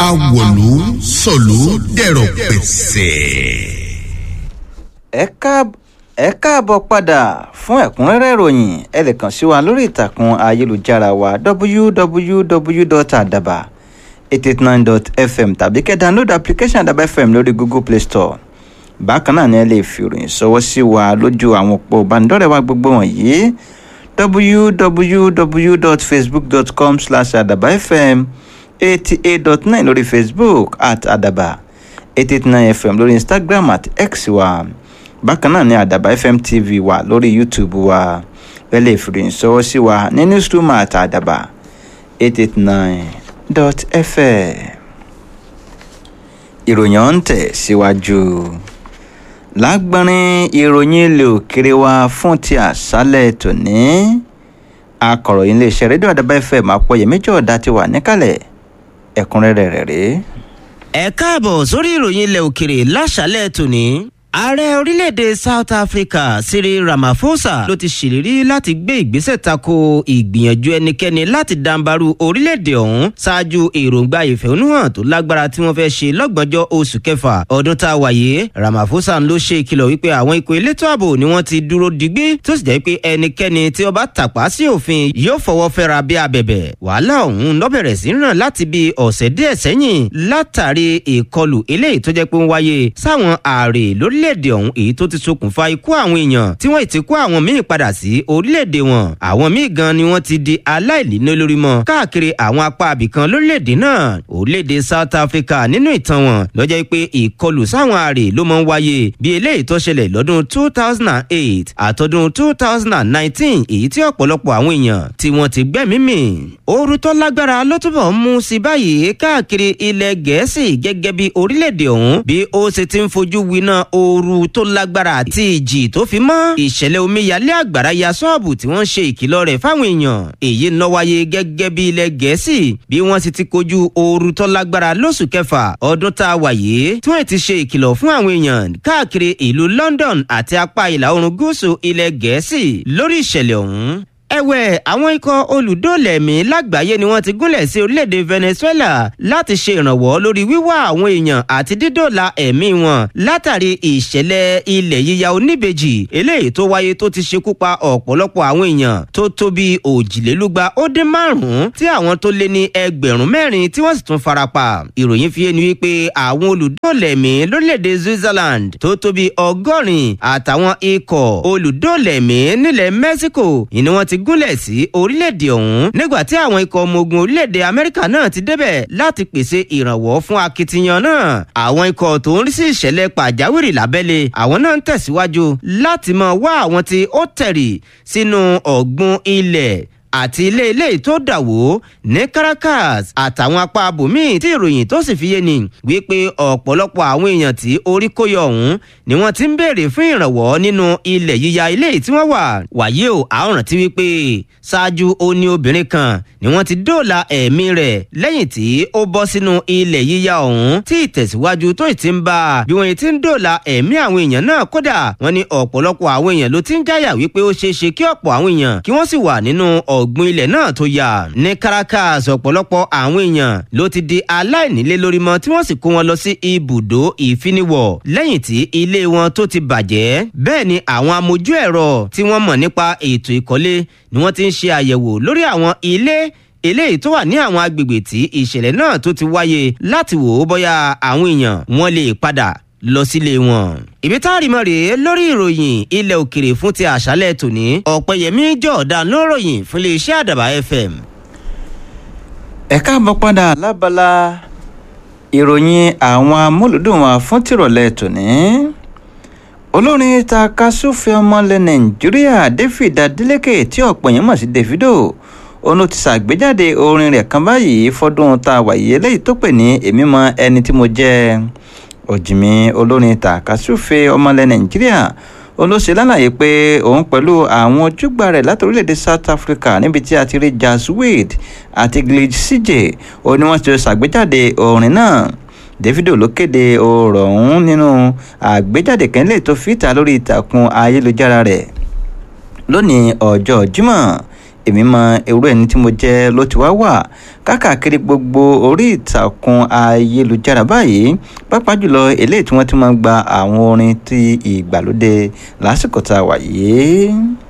awọ̀lú sọ̀lú dẹ̀rọ̀ pẹ̀sẹ̀. ẹ káàb- ẹ káàbọ̀ padà fún ẹ̀kúnrẹ́rẹ́ ìròyìn ẹ lè kàn sí wa lórí ìtàkùn ayélujára wa www.adaba889.fm tàbí kẹ́ download application adaba fm lórí google play store bákan náà ni ẹ lè fi ìròyìn ṣọwọ́ sí wa lójú àwọn òpó ìbánidọ́rẹ̀ẹ́ wa gbogbo wọ̀nyí www.facebook.com slash adaba fm eighty eight dot nine lórí facebook at adaba eighty eight nine fm lórí instagram at x wa bákan náà ni adaba fm tv wa lórí youtube wa ẹ lè fi ìròyìn ṣọwọ́ sí wa ní newsroom at adaba eight eight nine dot fm ìròyìn ọ̀hún tẹ̀ síwájú. Si lágbọ́nrín ìròyìn ilé òkèrè wa fún ti àṣálẹ̀ tòní akọ̀ròyìn iléeṣẹ́ rédíò àdàbà fm àpọ̀yẹ̀mí jọ̀ọ́dá ti wà níkàlẹ̀ ẹ̀kúnrẹ́rẹ́ rẹ̀ rèé. ẹ káàbọ̀ sórí ìròyìn ilẹ̀ òkèrè láṣálẹ̀ tòní. ààrẹ orílẹ̀-èdè south africa cyril ramaphosa ló ti ṣèlérí láti gbé ìgbésẹ̀ tako ìgbìyànjú ẹnikẹ́ni láti dàǹbarú orílẹ̀-èdè ọ̀hún ṣáájú èròǹgbà ìfẹ̀hónúhàn tó lágbára tí wọ́n fẹ́ ṣe lọ́gbọ̀njọ́ oṣù kẹfà ọdún tá a wà yìí ramaphosa ló ṣe ìkìlọ̀ wípé àwọn ikọ̀ elétò ààbò ni wọ́n ti dúró digbí tó sì jẹ́ pé ẹnikẹ́ni tí ó bá tàpá sí òfin yóò fọwọ́ fẹ́ra bí abẹ̀bẹ̀ wàhálà ọ̀hún ló bẹ̀rẹ̀ sí ràn láti bí ọ̀sẹ̀ díẹ̀ sẹ́yìn látàrí ìkọlù eléyìí tó jẹ́ pé ń wáyé sáwọn ààrẹ lórílẹ̀‐èdè ọ̀hún èyí tó ti ṣokùnfà ikú àwọn èèyàn tí wọ́n ti kó àwọn míì padà sí orílẹ̀‐èdè wọn àwọn míì gan ni wọ́n ti di aláìlíná lórí mọ́ káàkiri àwọn apá abìkan lórílẹ̀‐èdè náà orílẹ̀‐èdè south africa nínú ìtàn wọn lọ́jọ́ pé ìkọlù sáwọn ààrẹ ló máa ń wáyé bí eléyìí tó ṣẹlẹ̀ lọ́dún two thousand and eight àtọ́dún two thousand and nineteen èyí tí ọ̀pọ̀lọpọ̀ àwọn èèyàn tí wọ́n ti gbẹ́mí mì ooru tó lágbára ló túbọ̀ ń mú sí báyìí káàkiri ilẹ̀ gẹ̀ẹ́sì gẹ́gẹ́ bí orílẹ̀-èdè ọ̀hún bí ó ṣe ti ń fojú winá ooru tó lágbára àti ìjì tó fi mọ́ ìṣẹ̀lẹ̀ omíyalé àgbàrá ya ṣọ́ọ̀bù tí wọ́n ń ṣe ìkìlọ̀ rẹ̀ fáwọn èèyàn èyí ń lọ wáyé gẹ́gẹ́ bí ilẹ̀ gẹ̀ẹ́sì bí wọ́n sì ti kojú ooru tó lágbára lóṣù kẹfà ọdún tá a wà yìí tí wọ́n ti ṣe ìkìlọ̀ fún àwọn èèyàn káàkiri ìlú london àti apá ìlà oòrùn gúúsù ilẹ̀ gẹ̀ẹ́sì lórí ìṣẹ̀lẹ̀ ọ̀hún ẹ̀wẹ̀ àwọn ikọ̀ olùdóòlẹ̀mí lágbàáyé ni wọ́n ti gúnlẹ̀ sí orílẹ̀-èdè venezuela láti ṣe ìrànwọ́ lórí wíwá àwọn èèyàn àti dídòòlà ẹ̀mí wọn látàrí ìṣẹ̀lẹ̀ ilẹ̀ yíya oníbejì eléyìí tó wáyé tó ti ṣekú pa ọ̀pọ̀lọpọ̀ àwọn èèyàn tó tó bí òjìlélúgba ó dín márùn-ún tí àwọn tó lé ní ẹgbẹ̀rún mẹ́rin tí wọ́n sì tún farapa ìròyìn fi ẹni wípé àwọn olùdóòlẹ̀mí lórílẹ̀-èdè switzerland tó tó bí ọgọ́rin àtàwọn ikọ̀ olùdóòlẹ̀mí nílẹ̀ mexico ìní wọ́n ti gúnlẹ̀ sí orílẹ̀-èdè ọ̀hún nígbà tí àwọn ikọ̀ ọmọ ogun orílẹ̀-èdè amẹ́ríkà náà ti débẹ̀ láti pèsè ìrànwọ́ fún akitiyan náà àwọn ikọ̀ tó ń rí sí ìṣẹ̀lẹ̀ pàjáwìrì lábẹ́lé àwọn náà ń tẹ̀síwájú láti máa wá àwọn tí ó tẹ̀rì sínú ọ̀gbun ilẹ̀ àti ilé ilé tó dà wó ní caracas àtàwọn apá abòmíì tí ìròyìn tó sì fi yé ni wípé ọ̀pọ̀lọpọ̀ àwọn èèyàn tí orí kó yọ ọ̀hún ni wọ́n ti ń béèrè fún ìrànwọ́ nínú ilẹ̀ yíya ilé tí wọ́n wà wàyí o àwòrán ti wípé ṣáájú ó ní obìnrin kan ni wọ́n ti dóòlà ẹ̀mí rẹ̀ lẹ́yìn tí ó bọ́ sínú ilẹ̀ yíya ọ̀hún tí ìtẹ̀síwájú tó ì ti ń bá a bí wọ́n ti ń dóòlà ẹ̀mí àwọn èèyàn náà kódà wọ́n ní ọ̀pọ̀lọpọ̀ àwọn èèyàn ló ti ń jáyà wípé ó ṣeé ṣe kí ọ̀pọ̀ àwọn èèyàn kí wọ́n sì wà nínú ọ̀gbun ilẹ̀ náà tó yà ní caracas ọ̀pọ̀lọpọ̀ àwọn èèyàn ló ti di aláìnílé lórí mọ́ tí wọ́n sì kó wọn lọ sí ibùdó ìfiniwọ̀ lẹ́yìn tí ilé wọn tó ti bàjẹ́ bẹ́ẹ̀ ni àwọn amójú ẹ̀rọ tí wọ́n mọ̀ nípa ètò ìkọ́lé ni wọ́n ti ń ṣe àyẹ̀wò lórí àwọn ilé eléyìí tó wà ní àwọn agbègbè tí ìṣẹ̀lẹ̀ náà tó ti wáyé láti wò ó bóyá àwọn èèyàn wọn lè padà lọ sílé wọn. ibi tá a rí mọ́ rèé lórí ìròyìn ilẹ̀ òkèrè fún ti àṣálẹ̀ tòní ọ̀pẹ̀yẹmí jọ̀ọ̀dá ló ròyìn fún iléeṣẹ́ àdàbà fm. ẹ káàbọ̀ padà lábala ìròyìn àwọn amúlùdùn wa fún tìrọ̀lẹ́ tòní olórin takasúfẹ́ ọmọlẹ̀ nàìjíríà david adeleke tí ọ̀pọ̀ èèyàn mọ̀ sí davido òun ló ti ṣàgbéjáde orin rẹ̀ kan báyìí fọ́dún tá a wà yìí eléyìí tó pè ní èmi mọ ẹni tí mo jẹ́ òjìmí olórin takasúfẹ́ ọmọlẹ̀ nàìjíríà olóṣè lálàyé pé òun pẹ̀lú àwọn ojúgbà rẹ̀ láti orílẹ̀-èdè south africa níbi tí a ti rí jazz wade àti glitch cj òun ni wọ́n ti ṣàgbéjáde orin náà davido ló kéde ọ̀rọ̀ ọ̀hún nínú àgbéjáde kan lè tó fìtà lórí ìtàkùn ayélujára rẹ̀ lónìí ọjọ́ jímọ̀ èmi mọ irú ẹni tí mo jẹ́ ló ti wá wà káàkiri gbogbo orí ìtàkùn ayélujára báyìí pàápàá jùlọ eléyìí tí wọ́n ti máa ń gba àwọn orin ti ìgbàlódé lásìkò tá a wà yìí.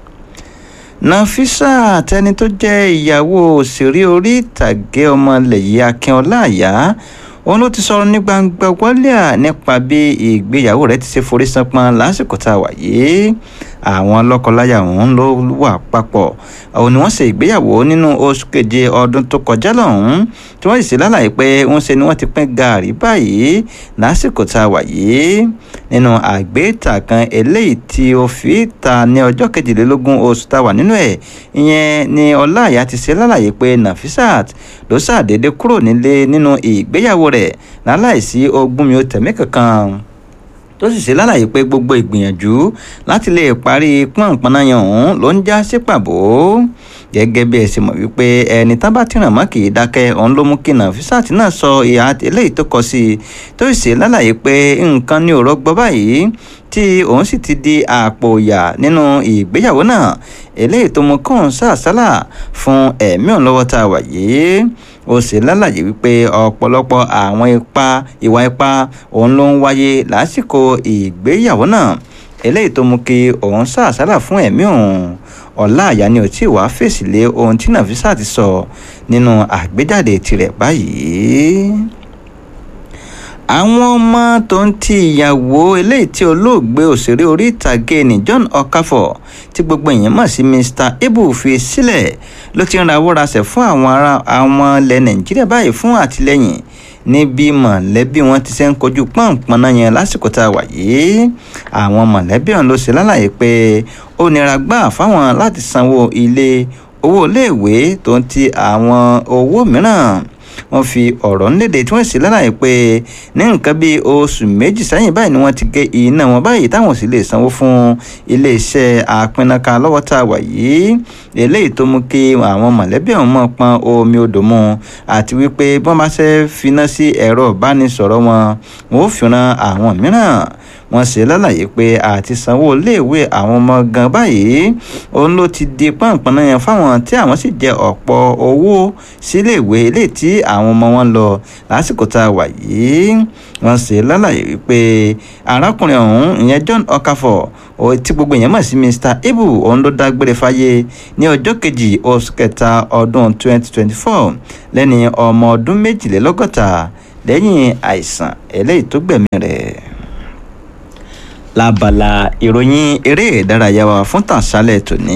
Nafisa tẹni tó jẹ́ ìyàwó òṣèré orí ìtàgé ọmọ ilẹ̀ yìí Akínọlá Àyà òun ló ti sọ̀rọ̀ ní gbangba wálíà nípa bí ìgbéyàwó rẹ̀ ti ṣe forí sanpọ́n lásìkò tá a wà yìí àwọn lọ́kọláya ọ̀hún ló wà papọ̀ òun ni wọ́n ṣe ìgbéyàwó nínú oṣù keje ọdún tó kọjá lọ́hùn tí wọ́n sì ṣe lálàyé pé ń ṣe ni wọ́n ti pín gàárì báyìí lásìkò tá a wà yìí nínú àgbéta kan eléyìí tí ó fi ta ní ọjọ́ kejìlélógún oṣù tá a wà nínú ẹ̀ ìyẹn ni ọláìyá ti ṣe lálàyé pé Nafisat ló ṣàdédé kúrò nílé nínú ìgbéyàwó rẹ̀ láláìsí ogún mi ó tẹ̀mí kankan tó sì ṣe lálàyé pé gbogbo ìgbìyànjú láti lè parí pọ́npọ́náyàn ọ̀hún ló ń já sí pàbó gẹ́gẹ́ bí ẹ ṣe mọ̀ wípé ẹni tá bá tìràn mọ́ kì í dákẹ́ òun ló mú kí Nafisat náà sọ ìhà eléyìí tó kọ sí i tó sì ṣe lálàyé pé nǹkan ní òrọ́ gbọ́ báyìí tí òun sì ti di àpò ìyà nínú ìgbéyàwó náà eléyìí tó mú kóun sàṣálà fún ẹ̀mí òun lọ́wọ́ tá a wà yìí ó sì lálàyé wípé ọ̀pọ̀lọpọ̀ àwọn ipa ìwà ipá òun ló ń wáyé lásìkò ìgbéyàwó náà eléyìí tó mú kí òun sàṣálà fún ẹ̀mí òun ọláàyá ni ò tí ì wá fèsì lé ohun tí Nafisat ti sọ nínú àgbéjáde tirẹ̀ báyìí àwọn ọmọ tó ń ti ìyàwó eléyìí tí olóògbé òṣèré orí ìtàgé ní John Okafor tí gbogbo èèyàn mọ̀ sí Mr Ibu fi sílẹ̀ ló ti ń rawọ́ rasẹ̀ fún àwọn ará àwọn ilẹ̀ Nàìjíríà báyìí fún àtìlẹ́yìn níbi mọ̀lẹ́bí wọn ti ṣe ń kojú pọ́npọ́nná yẹn lásìkò tá a wà yìí àwọn mọ̀lẹ́bí ọ̀hún ló ṣe lálàyé pé ó nira gbà fáwọn láti sanwó ilé owó iléèwé tó ń ti àwọn owó mìíràn wọ́n fi ọ̀rọ̀ ńlédè tí wọ́n sì lálàyé pé ní nǹkan bíi oṣù méjì sẹ́yìn báyìí ni wọ́n ti gé iná wọn báyìí táwọn sì lè sanwó fún iléeṣẹ́ àpinaka lọ́wọ́ tá a wà yìí eléyìí tó mú kí àwọn mọ̀lẹ́bí ọ̀hún mọ̀ pọn omi odò mu àti wípé bí wọ́n bá ṣe finá sí ẹ̀rọ ìbánisọ̀rọ̀ wọn wọn ò fi ran àwọn mìíràn wọ́n ṣe lálàyé pé àti sanwó iléèwé àwọn ọmọ gan báyìí òun ló ti di pọ́npọ́n yẹn fáwọn tí àwọn sì jẹ ọ̀pọ̀ owó síléèwé eléyìí tí àwọn ọmọ wọn lọ lásìkò tá a wà yìí wọ́n ṣe lálàyé wípé arákùnrin ọ̀hún ìyẹn John Okafor tí gbogbo èèyàn mọ̀ sí Mr Ibu òun ló dágbére fáyé ní ọjọ́ kejì oṣù kẹta ọdún 2024 lẹ́ni ọmọ ọdún méjìlélọ́gọ́ta lẹ́yìn àìsàn eléyìí tó gbẹ̀mí rẹ̀ lábala ìròyìn eré ìdárayá wa fún tàṣálẹ̀ tòní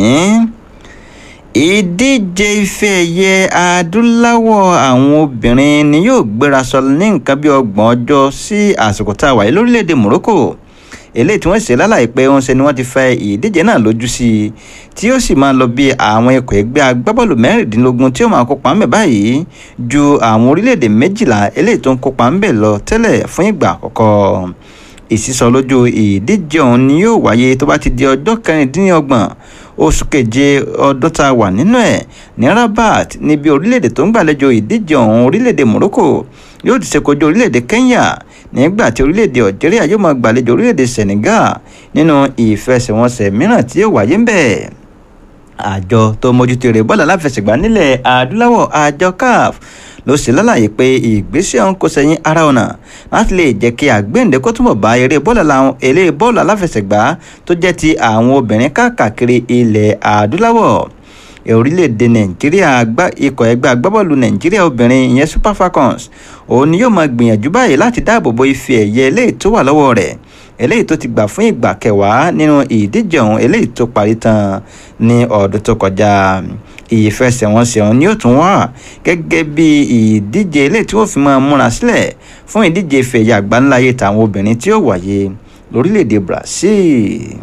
ìdíje ife ẹ̀yẹ adúláwọ̀ àwọn obìnrin ni yóò gbéra sọ ní nǹkan bí ọgbọ̀n ọjọ́ sí àsìkò tá a wà yìí lórílẹ̀‐èdè Morocco eléyìí tí wọ́n ṣe lálàyé pé wọ́n ṣe ni wọ́n ti fẹ́ ìdíje náà lójú sí i tí ó sì máa lọ bí àwọn ikọ̀ ẹgbẹ́ agbábọ́ọ̀lù mẹ́rìndínlógún tí ó máa kópa ńbẹ̀ báyìí ju àwọn orílẹ̀-èdè méjìlá eléyìí tó ń kópa ńbẹ̀ lọ tẹ́lẹ̀ fún ìgbà àkọ́kọ́ ìsísọ lójú ìdíje ọ̀hún ni yóò wáyé tó bá ti di ọjọ́ kẹrìndínlọ́gbọ̀n oṣù keje ọdún tá a wà nínú ẹ̀ ní Rabat níbi orílẹ̀-èdè tó ń gbàlejò ìdíje ọ̀hún orílẹ̀-èdè Morocco yóò ti ṣe kojú orílẹ̀-èdè Kenya nígbà tí orílẹ̀-èdè Algeria yóò máa gbàlejò orílẹ̀-èdè Senegal nínú ìfẹsẹ̀wọnsẹ̀ mìíràn tí yóò wáyé ń bẹ̀ àjọ tó mójútó eré bọ́ọ̀lù aláfẹsẹ̀gbá nílẹ̀ adúláwọ̀ àjọ CAF ló ṣe lálàyé pé ìgbésẹ̀ ọ̀hún kò sẹ́yìn ara ọ̀nà láti lè jẹ́ kí àgbéǹde kó túnbọ̀ bá eré bọ́ọ̀lù làwọn eré bọ́ọ̀lù aláfẹsẹ̀gbá tó jẹ́ ti àwọn obìnrin káàkiri ilẹ̀ adúláwọ̀ orílẹ̀-èdè nàìjíríà ikọ̀ ẹgbẹ́ agbábọ́ọ̀lù nàìjíríà obìnrin ìyẹn super falcons òun ni yóò máa gbìyànjú báyìí láti dáàbò bo ife ẹ̀yẹ eléyìí tó wà lọ́wọ́ rẹ̀ eléyìí tó ti gbà fún ìgbà kẹwàá nínú ìdíje ọ̀hún eléyìí tó parí tán ní ọdún tó kọjá ìfẹsẹ̀wọnsẹ̀ ọ̀hún ni ó tún wà gẹ́gẹ́ bí ìdíje eléyìí tí wọ́n fi máa múra sílẹ̀ fún ìdíje ife ẹ̀yẹ àgbáńláyé tàwọn obìnrin tí ó wáyé lórílẹ̀‐èdè Brazil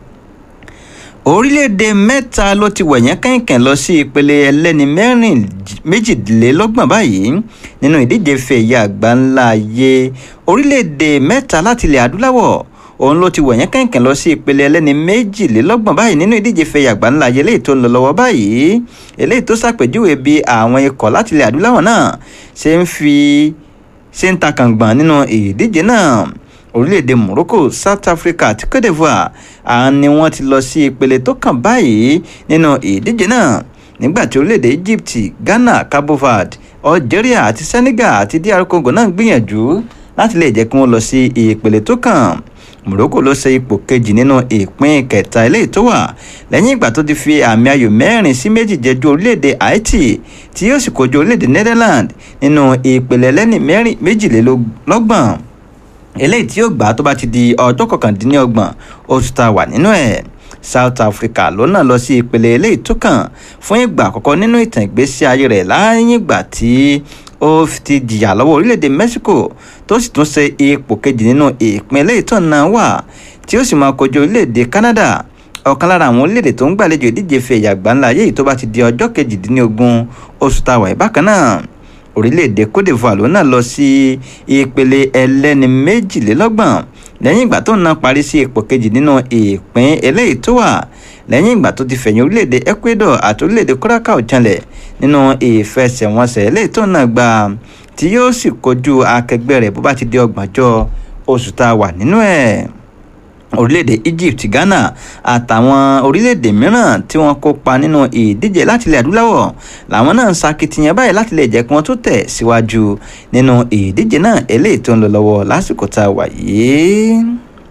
orílẹ̀-èdè mẹ́ta ló ti wẹ̀yẹ́ kẹ̀kẹ́ lọ sí ìpele ẹlẹ́ni mẹ́rin méjìlélọ́gbọ̀n báyìí nínú ìdíje ife ẹ̀yẹ àgbáńlá ayé orílẹ̀-èdè mẹ́ta láti ilẹ̀ adúláwọ̀ òun ló ti wẹ̀yẹ́ kẹ̀kẹ́ lọ sí ìpele ẹlẹ́ni méjìlélọ́gbọ̀n báyìí nínú ìdíje ife ẹ̀yẹ àgbáńlá ayé eléyìí tó ń lọ lọ́wọ́ báyìí eléyìí tó ṣàpèjúwe bí àwọn ikọ̀ láti ilẹ̀ adúláwọ̀ náà ṣe ń fi ṣe ń ta kàngbọ̀n nínú ìdíje náà orílẹ̀-èdè Morocco South Africa àti Cote d'Ivoire àwọn ni wọ́n ti lọ sí ìpele tó kàn báyìí nínú ìdíje náà nígbà tí orílẹ̀-èdè Egypt Ghana Cabo Verde Algeria àti Senegal àti DR Congo náà gbìyànjú láti lè jẹ́ kí wọ́n lọ sí ìpele tó kàn Morocco ló ṣe ipò kejì nínú ìpín kẹta eléyìí tó wà lẹ́yìn ìgbà tó ti fi àmì ayò mẹ́rin sí méjì jẹ́jú orílẹ̀-èdè Haiti tí yóò sì kojú orílẹ̀-èdè Netherlands nínú ìpele ẹlẹ́ni méjìlélọ́gbọ̀n eléyìí tí yóò gbà tó bá ti di ọjọ́ kọkàndínlọ́gbọ̀n oṣù tá a wà nínú ẹ̀ South Africa ló náà lọ sí ìpele eléyìí tó kàn fún ìgbà àkọ́kọ́ nínú ìtàn ìgbésí ayé rẹ̀ láyìn ìgbà tí ó ti jìyà lọ́wọ́ orílẹ̀-èdè Mexico tó sì tún ṣe ipò kejì nínú ìpín eléyìí tó náà wà tí ó sì máa kojú orílẹ̀-èdè Canada ọ̀kan lára àwọn orílẹ̀-èdè tó ń gbàlejò ìdíje fi ẹ̀yà gbáńlá yéyìí tó bá ti di ọjọ́ kejìdínlógún oṣù tá a wà bákan náà orílẹ̀-èdè Cote d'Ivoire ló náà lọ sí ìpele ẹlẹ́ni méjìlélọ́gbọ̀n lẹ́yìn ìgbà tó náà parí sí ipò kejì nínú ìpín eléyìí tó wà lẹ́yìn ìgbà tó ti fẹ̀yìn orílẹ̀-èdè Ecuador àti orílẹ̀-èdè Curacao janlẹ̀ nínú ìfẹsẹ̀wọnsẹ̀ eléyìí tó náà gbà tí yóò sì kojú akẹgbẹ́ rẹ̀ bó bá ti di ọgbọ̀njọ́ oṣù tá a wà nínú ẹ̀ orílẹ̀-èdè Egypt Ghana àtàwọn orílẹ̀-èdè mìíràn tí wọ́n kópa nínú ìdíje láti ilẹ̀ adúláwọ̀ làwọn náà ń sakitiyan báyìí láti lè jẹ́ kí wọ́n tó tẹ̀ síwájú nínú ìdíje náà eléyìí tó ń lọ lọ́wọ́ lásìkò tá a wà yìí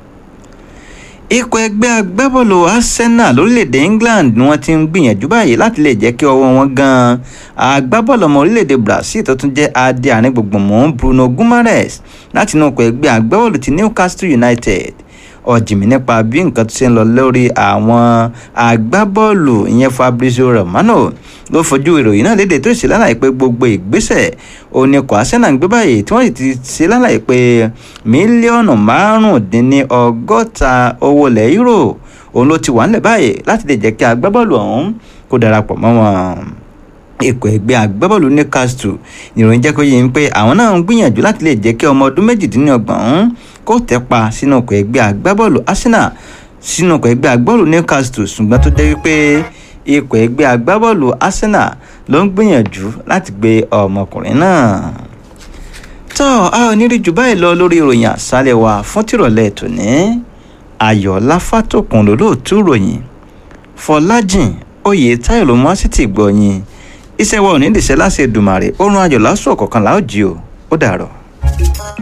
ikọ̀ ẹgbẹ́ agbábọ́ọ̀lù Arsenal lórílẹ̀‐èdè England ni wọ́n ti ń gbìyànjú báyìí láti lè jẹ́ kí ọwọ́ wọn gan agbábọ́ọ̀lù ọmọ orílẹ̀‐èdè Brazil tó tún jẹ́ adé àárín gbùngbùn mú Bruno Guimaraes láti inú ikọ̀ ẹgbẹ́ agbábọ́ọ̀lù ti Newcastle United ọ̀jìmí nípa bí nǹkan tó ṣe ń lọ lórí àwọn agbábọ́ọ̀lù ìyẹn Fabrizio Romano ló fojú ìròyìn náà léde tó ṣe lálàyé pé gbogbo ìgbésẹ̀ oníkọ̀ Arsenal ń gbé báyìí tí wọ́n sì ti ṣe lálàyé pé mílíọ̀nù márùndínlọ́gọ́ta owó ilẹ̀ euro òun ló ti wà nílẹ̀ báyìí láti lè jẹ́ kí agbábọ́ọ̀lù ọ̀hún kó darapọ̀ mọ́ wọn ikọ̀ ẹgbẹ́ agbábọ́ọ̀lù Newcastle ìròyìn jẹ́ kó yé mi pé àwọn náà ń gbìyànjú láti lè jẹ́ kí ọmọ ọdún méjìdínlọ́gbọ̀n kó tẹ́pa sínú ikọ̀ ẹgbẹ́ agbábọ́ọ̀lù Arsenal sínú ikọ̀ ẹgbẹ́ agbábọ́ọ̀lù Newcastle ṣùgbọ́n tó jẹ́ wípé ikọ̀ ẹgbẹ́ agbábọ́ọ̀lù Arsenal ló ń gbìyànjú láti gbé ọmọkùnrin náà. tọ́ a ò ní rí jù báyìí lọ lórí ìròyìn àṣálẹ̀ wa fún tìrọ̀lẹ́ tòní ayọ̀ọ́lá fátòkùn lólóòtú ròyìn fọlájìn oyè táyọ̀ ló mọ́ sí ti gbọ̀yìn iṣẹ́ wa ò ní dìṣẹ́ láṣẹ Èdùmàrè oorun ayọ̀ lásùn ọ̀kọ̀ọ̀kan láòjì o ó dàrọ̀.